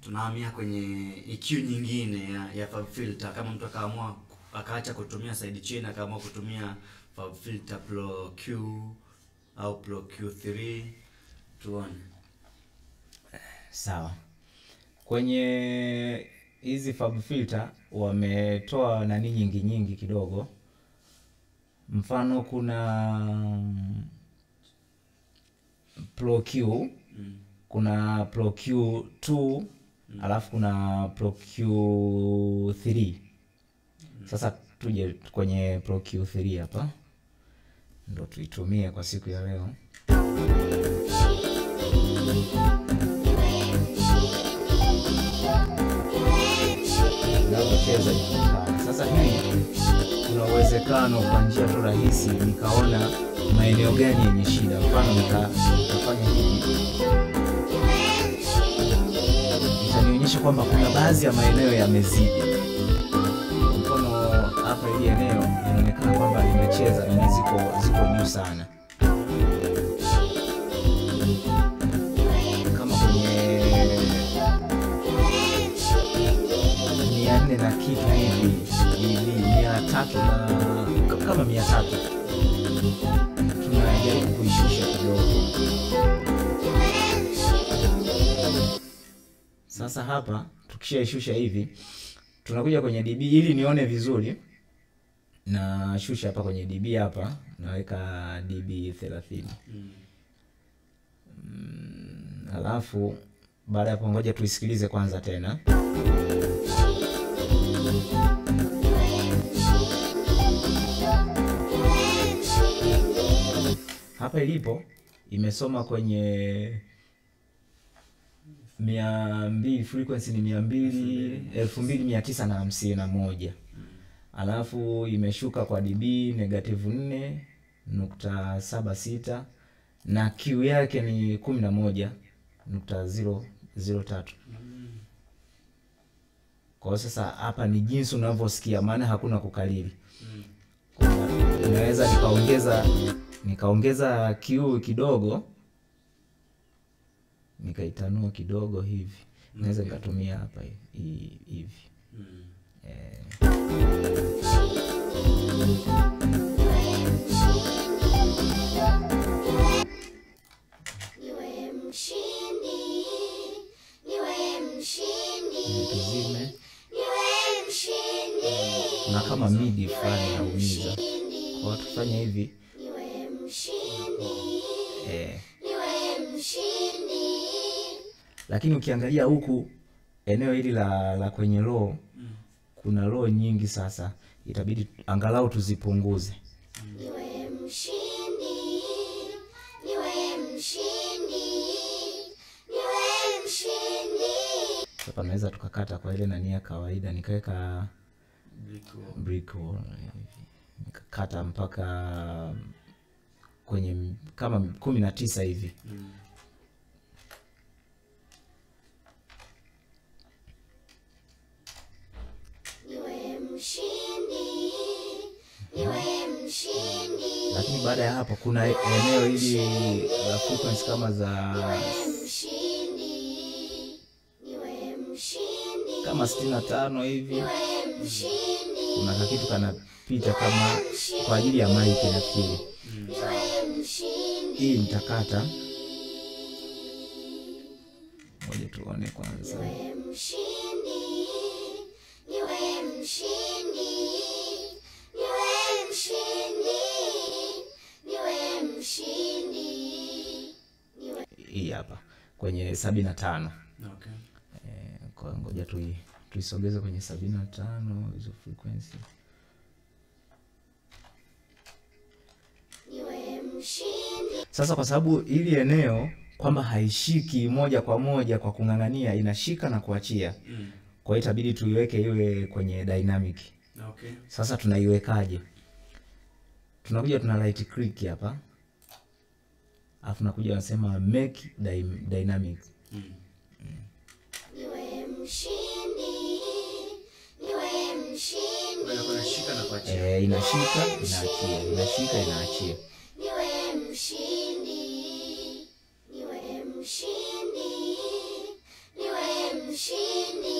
tunahamia kwenye EQ nyingine ya, ya Fab Filter. Kama mtu akaamua akaacha kutumia side chain akaamua kutumia Fab Filter Pro Q au Pro Q3 tuone. Sawa. Kwenye hizi Fab Filter wametoa nani nyingi nyingi kidogo. Mfano kuna mm, Pro Q, Mm. kuna Pro Q2, alafu kuna Pro Q3. Sasa tuje kwenye Pro Q3 hapa. Ndo tuitumie kwa siku ya leo. inavyocheza ifuatayo. Sasa hii kuna uwezekano kwa njia tu rahisi nikaona maeneo gani yenye shida, mfano nika- nikafanya hivi, itanionyesha kwamba kuna baadhi ya maeneo yamezidi. Kwa Mfano hapa hili eneo inaonekana kwamba limecheza na ziko ziko juu sana, kama kwenye mia nne na kitu hivi hivi mia tatu na k- kama mia tatu tunajaribu kuishusha kidogo. Sasa hapa tukishaishusha hivi, tunakuja kwenye dB ili nione vizuri, na shusha hapa kwenye dB hapa, naweka dB 30 Mm. Alafu baada ya hapo ngoja tuisikilize kwanza tena. Hapa ilipo imesoma kwenye mia mbili frequency ni mia mbili elfu mbili mia tisa na hamsini na moja alafu imeshuka kwa dB negative nne nukta saba sita na Q yake ni kumi na moja nukta zero zero tatu. Kwa hiyo sasa hapa ni jinsi unavyosikia, maana hakuna kukalili. Kuna- Ninaweza nikaongeza nikaongeza Q kidogo nikaitanua kidogo hivi, naweza nikatumia hapa hi- hivi Mm. eh. Niwe mshindi, niwe mshindi, Tuzime niwe mshindi, na kama midi fulani naumiza, mshindi, kwa hiyo tufanye hivi niwe mshindi, eh. niwe mshindi. lakini ukiangalia huku eneo hili la, la kwenye roho kuna roho nyingi, sasa itabidi angalau tuzipunguze. Niwe mshindi, niwe mshindi, niwe mshindi. Hapa naweza tukakata kwa ile nani ya kawaida, nikaweka Brick wall. brick wall hivi, nikakata mpaka kwenye m- kama kumi na tisa hivi. Mm. Niwe mshindi, niwe mshindi, Lakini baada ya hapo kuna eneo hili la frequency kama za niwe mshindi, niwe mshindi, kama sitini na tano hivi. niwe mshindi, Kuna kakitu kanapita kama kwa ajili ya maiki nafikiri. niwe mshindi. Hii nitakata, ngoja tuone kwanza. Niwe mshindi, niwe mshindi, niwe mshindi, niwe mshindi, niwe Hii hapa kwenye sabini na tano. Okay. Eh, kwa ngoja tui tuisogeze kwenye sabini na tano hizo frequency. niwe mshindi, Sasa kwa sababu hili eneo kwamba haishiki moja kwa moja kwa kung'ang'ania, inashika na kuachia, Mm. kwa hiyo itabidi tuiweke iwe kwenye dynamic. Okay. Sasa tunaiwekaje? Tunakuja tuna right click hapa, alafu nakuja nasema make dy dynamic. Mm. niwe mshindi, niwe mshindi, Kwa hiyo inashika na kuachia. Eh, inashika inaachia, inashika inaachia. niwe mshindi, niwe mshindi, niwe mshindi.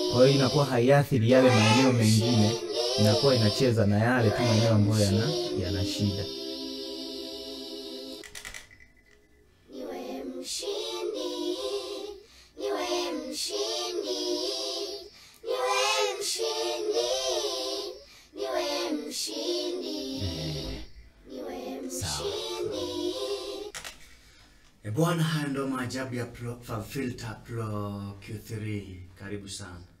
kwa hiyo inakuwa haiathiri yale maeneo mengine inakuwa inacheza na yale tu maeneo ambayo yana, yana shida niwe mshindi, niwe mshindi, niwe mshindi, niwe mshindi, niwe mshindi. E bwana, haya ndo maajabu ya Pro, Fab Filter Pro Q3. Karibu sana.